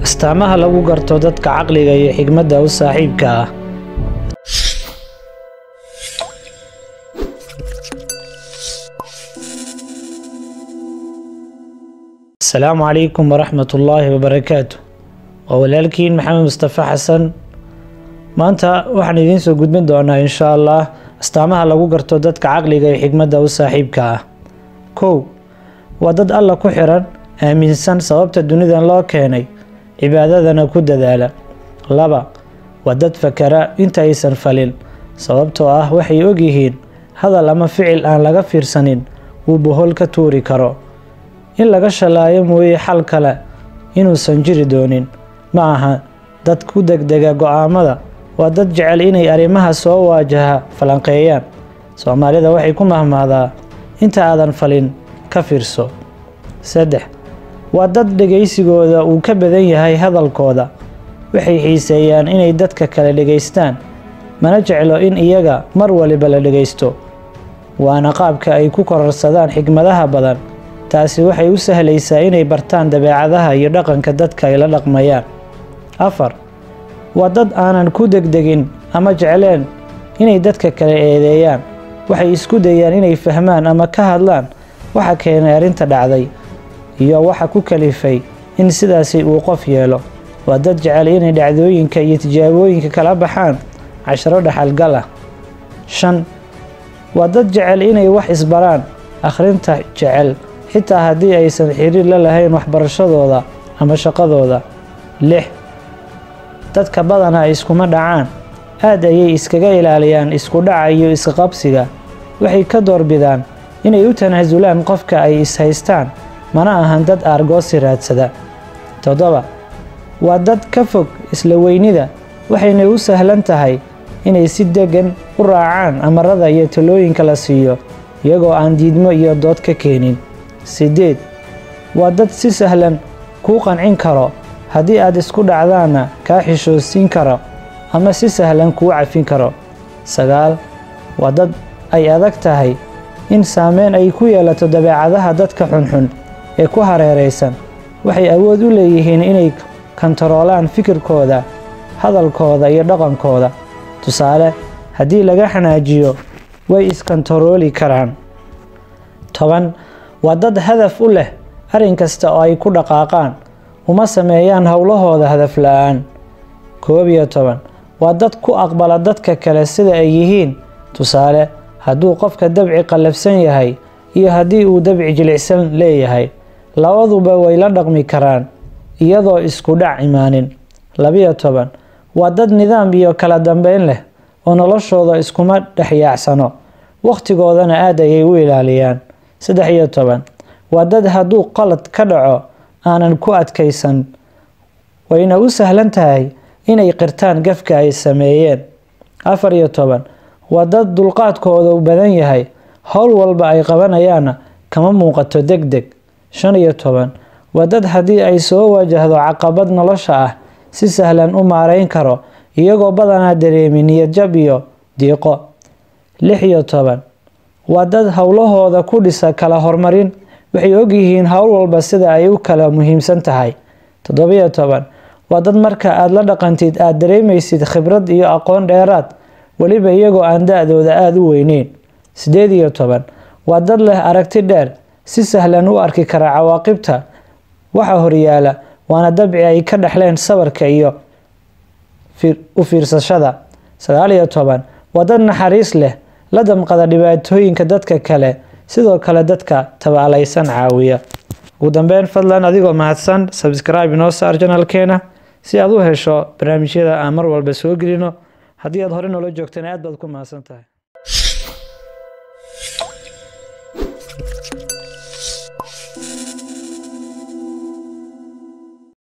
astaamaha lagu garto dadka caqliga iyo xigmadda u saaxiibka ah asalaamu calaykum waraxmat ullaahi wabarakaatu waa walaalkiin maxamed mustafa xasan maanta waxaan idiin soo gudbin doonaa insha allah astaamaha lagu garto dadka caqliga iyo xigmadda u saaxiibka ah kow waa dad alla ku xiran aaminsan sababta dunidan loo keenay cibaadadana ku dadaala laba waa dad fakara inta aysan falin sababtoo ah waxay ogyihiin hadal ama ficil aan laga fiirsanin uu bohol ka tuuri karo in laga shalaayo mooye xal kale inuusan jiri doonin ma aha dad ku degdega go-aamada waa dad jecel inay arrimaha soo waajaha falanqeeyaan soomaalida waxay ku mahmahdaa inta aadan falin ka fiirso saddex waa dad dhegaysigooda uu ka badan yahay hadalkooda waxay xiiseeyaan inay dadka kale dhegaystaan mana jeclo in iyaga mar waliba la dhegaysto waana qaabka ay ku kororsadaan xigmadaha badan taasi waxay u sahlaysaa inay bartaan dabeecadaha iyo dhaqanka dadka ay la dhaqmayaan afar waa dad aanan ku degdegin ama jecleen inay dadka kale eedeeyaan waxay isku dayaan inay fahmaan ama ka hadlaan waxa keenay arrinta dhacday iyo waxa ku kalifay in sidaasi uu qof yeelo waa dad jecel inay dhacdooyinka iyo tijaabooyinka kala baxaan casharo dhaxalgal ah shan waa dad jecel inay wax isbaraan akhrinta jecel xitaa haddii aysan xiriir la lahayn waxbarashadooda ama shaqadooda lix dadka badanaa iskuma dhacaan aad ayay iskaga ilaaliyaan isku dhaca iyo isqabsiga waxay ka doorbidaan inay u tanaasulaan qofka ay is-haystaan mana ahan dad aargoosi raadsada toddoba waa dad ka fog isla weynida waxayna u sahlan tahay inay si deggan u raacaan amarada iyo talooyinka la siiyo iyagoo aan diidmo iyo dood ka keenin siddeed waa dad si sahlan kuu qancin karo haddii aad isku dhacdaanna kaa xishoosiin karo ama si sahlan kuu cafin karo sagaal waa dad ay adag tahay in saameyn ay ku yeelato dabeecadaha dadka xunxun ee ku hareeraysan waxay awood u leeyihiin inay kantaroolaan fikirkooda hadalkooda iyo dhaqankooda tusaale haddii laga xanaajiyo way iskantarooli karaan toban waa dad hadaf u leh arrin kasta oo ay ku dhaqaaqaan uma sameeyaan howlahooda hadaf la-aan koob iyo toban waa dad ku aqbala dadka kale sida ay yihiin tusaale hadduu qofka dabci qallafsan yahay iyo haddii uu dabci jilicsan leeyahay labaduba way la dhaqmi karaan iyadoo isku dhac imaanin labiyo toban waa dad nidaam iyo kala dambeyn leh oo noloshooda iskuma dhexyaacsano wakhtigoodana aad ayay u ilaaliyaan saddex iyo toban waa dad hadduu qalad ka dhaco aanan ku adkaysan wayna u sahlan tahay inay qirtaan gafka ay sameeyeen afar iyo toban waa dad dulqaadkooda u badan yahay howl walba ay qabanayaanna kama muuqato deg deg shan iyo toban waa dad haddii ay soo wajahdo caqabad nolosha ah si sahlan u maarayn karo iyagoo badanaa dareemin niyadjab iyo diiqo lix iyo toban waa dad howlahooda ku dhisa kala horumarin waxay ogyihiin howl walba sida ay u kala muhiimsan tahay toddobiyo toban waa dad marka aad la dhaqantid aad dareemaysid khibrad iyo aqoon dheeraad weliba iyagoo aan da-dooda aada u weyneyn siddeed iyo toban waa dad leh aragti dheer si sahlan u arki kara cawaaqibta waxa horyaala waana dabci ay ka dhexleen sabarka iyo u fiirsashada sagaal iyo toban waa dad naxariis leh la damqada dhibaatooyinka dadka kale sidoo kale dadka tabaalaysan caawiya ugu dambeyn fadlan adigoo mahadsan sabscribe inoo saar janalkeena si aad u hesho barnaamijyada aan mar walba soo gelino haddii aad hore noola joogtana aad baad ku mahadsan tahay